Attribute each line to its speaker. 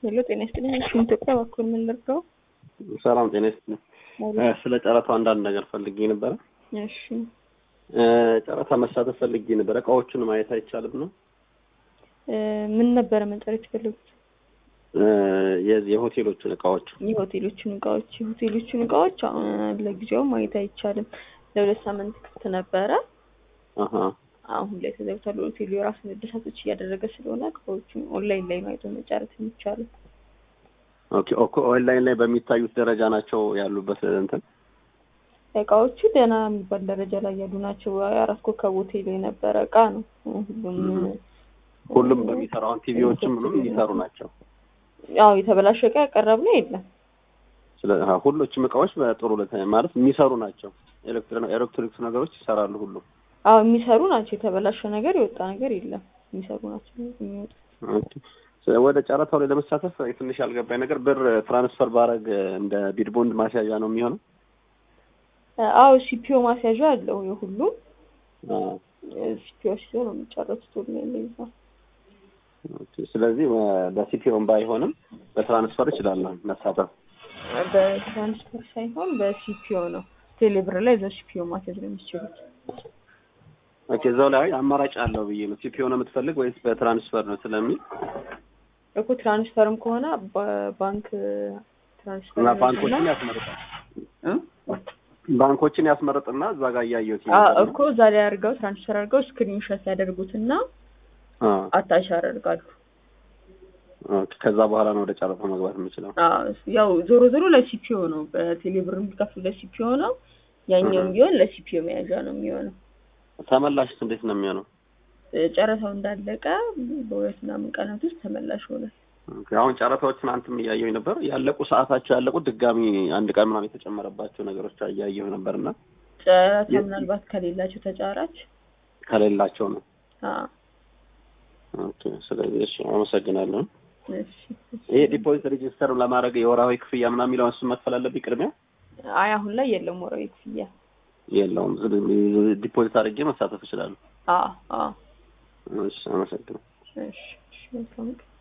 Speaker 1: ሄሎ ጤና ይስጥልኝ። እሺ ኢትዮጵያ እባክዎን ምን ልርዳው?
Speaker 2: ሰላም ጤና ይስጥልኝ። ስለ ጨረታው አንዳንድ ነገር ፈልጌ ነበረ።
Speaker 1: እሺ
Speaker 2: ጨረታ መሳተፍ ፈልጌ ነበረ። እቃዎቹን ማየት አይቻልም ነው?
Speaker 1: እ ምን ነበረ መጨረስ የፈለጉት?
Speaker 2: የዚህ የሆቴሎቹን እቃዎች
Speaker 1: የሆቴሎቹን እቃዎች የሆቴሎቹን እቃዎች አሁን ለጊዜው ማየት አይቻልም። ለሁለት ሳምንት ክፍት ነበረ።
Speaker 2: አሀ
Speaker 1: አሁን ላይ ተዘግቷል። ሆቴሉ የራሱን እድሳቶች እያደረገ ስለሆነ እቃዎቹን ኦንላይን ላይ ማየት መጨረስ የሚቻለው
Speaker 2: ኦኬ ኦኬ ኦንላይን ላይ በሚታዩት ደረጃ ናቸው ያሉበት እንትን
Speaker 1: እቃዎቹ ደህና የሚባል ደረጃ ላይ ያሉ ናቸው። የአራት ኮከብ ሆቴል የነበረ እቃ ነው። ሁሉም
Speaker 2: ሁሉም በሚሰራው አሁን ቲቪዎችም ምንም የሚሰሩ ናቸው።
Speaker 1: ያው የተበላሸ እቃ ያቀረብነው የለም።
Speaker 2: ስለ አዎ፣ ሁሎችም እቃዎች በጥሩ ሁኔታ ማለት የሚሰሩ ናቸው። ኤሌክትሪክ ኤሌክትሮኒክስ ነገሮች ይሰራሉ ሁሉም።
Speaker 1: አዎ የሚሰሩ ናቸው። የተበላሸ ነገር የወጣ ነገር የለም። የሚሰሩ ናቸው የሚወጡት።
Speaker 2: ኦኬ ስለ- ወደ ጨረታው ላይ ለመሳተፍ ትንሽ ያልገባኝ ነገር ብር ትራንስፈር ባረግ እንደ ቢድቦንድ ማስያዣ ነው የሚሆነው?
Speaker 1: አዎ ሲፒኦ ማስያዣ አለው የሁሉም
Speaker 2: አዎ።
Speaker 1: ሲፒኦ ሲዞ ነው የሚጨረሱት ኦንላይን ላይ ይዛ
Speaker 2: ኦኬ ስለዚህ በ- በሲፒኦም ባይሆንም በትራንስፈር እችላለሁ መሳተፍ።
Speaker 1: በትራንስፈር ሳይሆን በሲፒኦ ነው። ቴሌብር ላይ እዛው ሲፒኦ ማስያዝ ነው የሚችሉት።
Speaker 2: ኦኬ እዛው ላይ አማራጭ አለው ብዬ ነው። ሲፒኦ ነው የምትፈልግ ወይስ በትራንስፈር ነው ስለሚል
Speaker 1: እኮ ትራንስፈርም ከሆነ በባንክ ትራንስፈር
Speaker 2: እና
Speaker 1: ነው
Speaker 2: ባንኮችን
Speaker 1: እና-
Speaker 2: ያስመርጣል።
Speaker 1: እ?
Speaker 2: ባንኮችን ያስመርጥና እዛ ጋር እያየሁት
Speaker 1: አዎ
Speaker 2: ነበር ነው።
Speaker 1: እኮ እዛ ላይ አድርገው ትራንስፈር አድርገው ስክሪንሾት ያደርጉትና
Speaker 2: አ
Speaker 1: አታች ያደርጋሉ።
Speaker 2: ኦኬ ከዛ በኋላ ነው ወደ ጨረታው መግባት የምችለው።
Speaker 1: አዎ ያው ዞሮ ዞሮ ለሲፒኦ ነው። በቴሌብር የሚከፍሉ ለሲፒኦ ነው። ያኛውም
Speaker 2: እህ።
Speaker 1: ቢሆን ለሲፒኦ መያዣ ነው የሚሆነው።
Speaker 2: ተመላሽስ እንዴት ነው የሚሆነው?
Speaker 1: ጨረታው እንዳለቀ በሁለት ምናምን ቀናት ውስጥ ተመላሽ ሆነ።
Speaker 2: ኦኬ አሁን ጨረታዎችን አንተም እያየሁኝ ነበር። ያለቁ ሰዓታቸው ያለቁት ድጋሚ አንድ ቀን ምናምን የተጨመረባቸው ነገሮች እያየሁ ነበርና
Speaker 1: ጨረታ
Speaker 2: የ-
Speaker 1: ምናልባት ከሌላቸው ተጫራች
Speaker 2: ከሌላቸው ነው።
Speaker 1: አዎ
Speaker 2: ኦኬ ስለዚህ እሺ አመሰግናለሁ።
Speaker 1: እሺ እሺ።
Speaker 2: ይሄ ዲፖዚት ሬጂስተር ለማድረግ የወርሃዊ ክፍያ ምናምን የሚለውን እሱን መክፈል አለብኝ ቅድሚያ?
Speaker 1: አይ አሁን ላይ የለም ወራዊ ክፍያ።
Speaker 2: የለውም። ዲፖዚት አድርጌ መሳተፍ እችላለሁ።
Speaker 1: አዎ አዎ
Speaker 2: እሺ አመሰግናለሁ።
Speaker 1: እሺ እሺ መልካም ቀን።